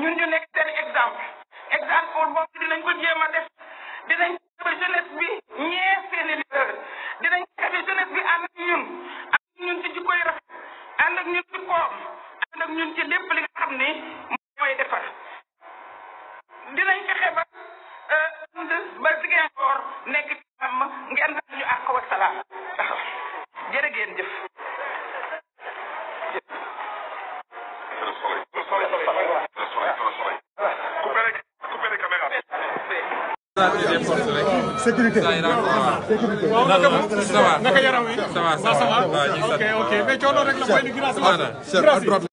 ñun ñu nekk seen exemple exemple boobu dinañ ko jéem a def dinañ fexe jeunesse bi ñee seeni leader dinañ fexe jeunesse bi ànd ak ñun ànd ak ñun ci jikkoy rafet ànd ak ñun ci koom ànd ak ñun ci lépp li nga xam ni mooy defar dinañ fexe ba ànd ba Ziguinchor nekk ci jàmm ngeen baal ñu àq wa salaam jërë ngeen jëf. sécurité waaw naka naka yaram wi ça va ça va ok ok mais coono rek la mooy li grâce